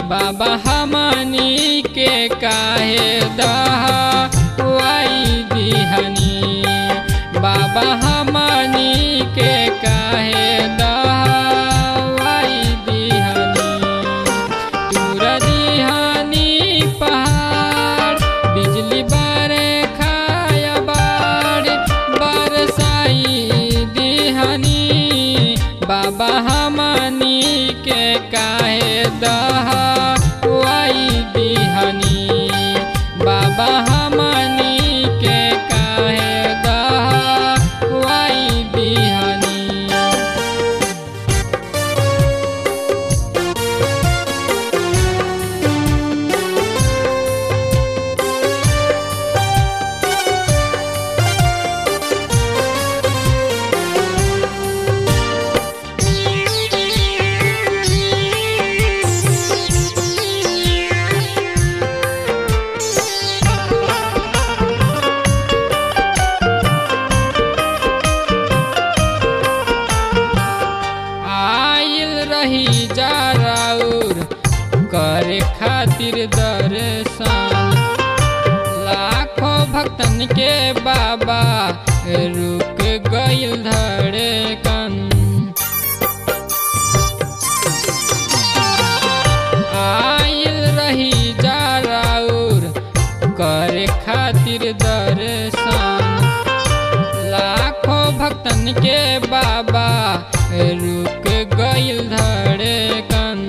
बाबा हमनी के काहे दहाई दिहनी बाबा हमनी के काहे दहाई दिहनी तूर दिहनी पहाड़ बिजली बारे खाया बाड़ बरसाई दिहनी बाबा हमनी के काहे दहाई दिहनी बाबा हमनी के काहे दहाई दिहनी आइल रही जा राउर करे खातिर दर्शन लाखों भक्तन के बाबा रुक गइल धड़कन आइल रही जा राउर करे खातिर दर्शन लाखों भक्तन के बाबा रुक गइल धड़कन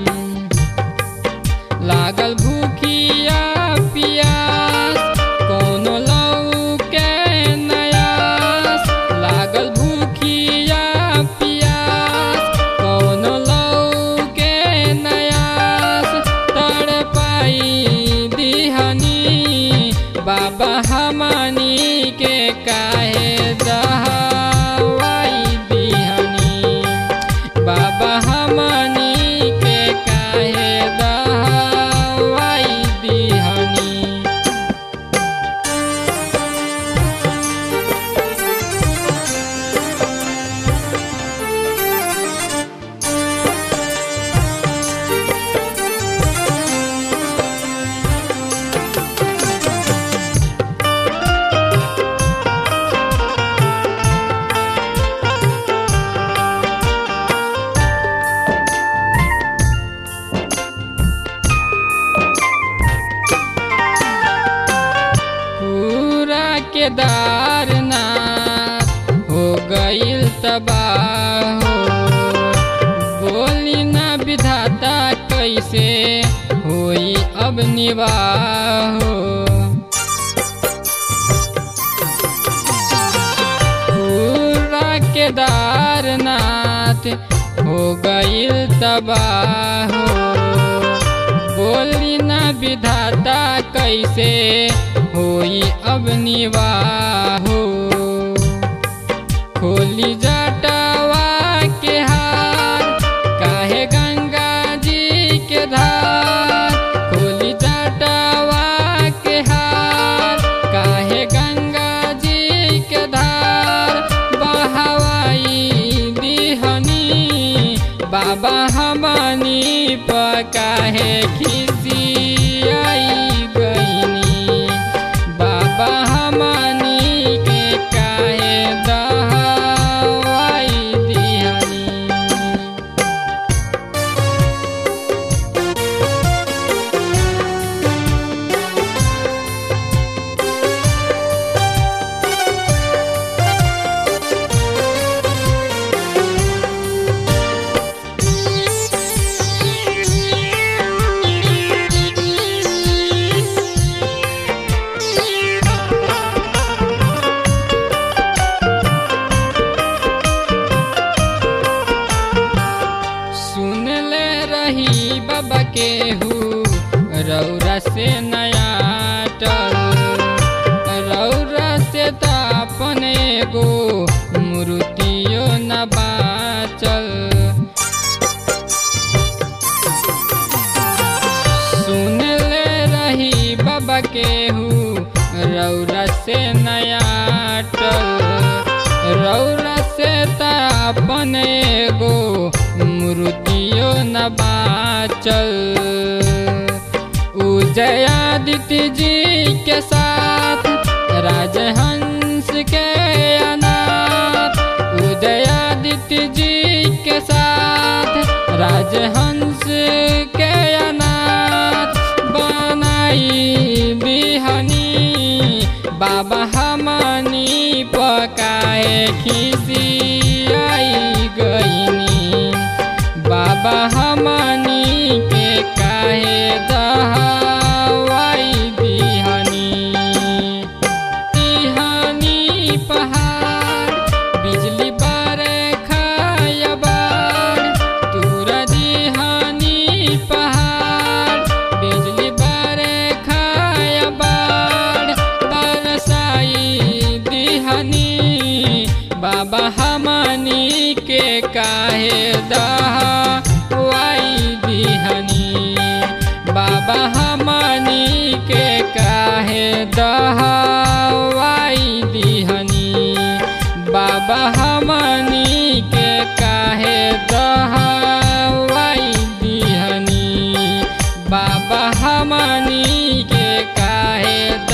लागल भूखिया पियास कोनो लऊ के नयास लागल भूखिया पियास कोनो लऊ के नयास तड़पाई दिहनी बाबा हमनी के काहे दहाई दिहनी बाबा हमनी के काहे दहाई दिहनी पूरा केदारनाथ हो गइल तबाह हो बोली ना विधाता कैसे होई अब निवाह हो पूरा केदारनाथ हो गइल तबाह हो बोली ना विधाता कैसे होई अब निवाह हो खोली जटवा के हार काहे गंगा जी के धार खोली जटवा के हार काहे गंगा जी के धार बहवाई दिहनी बाबा हमनी पकाहे खिसियाई गईनी बाबा हमनी के काहे दहाई दिहनी सुन ले रही बाबा के हु रौरा से नया टल रौरा से त अपने गो मूर्तियो न बाचल सुन ले रही बाबा के हु रौरा से नया टल रौरा से त अपने गो मूर्तियो न बाचल उदयादित्य जी के साथ राजहंस के अनाथ उदयादित्य जी के साथ राजहंस के अनाथ बनाई बिहनी बाबा हमनी पकाए खिसी आई गईनी बाबा हमनी के काहे दहावाई बिहनी तिहानी पहाड़ बिजली बारे खायबार तूरा दिहानी पहाड़ बिजली बारे खायबार तरसाई दिहनी बाबा हमनी के काहे दहावाई दिहनी बाबा हमनी के काहे दहावाई दिहनी बाबा हमनी के काहे दहावाई दिहनी बाबा हमनी के काहे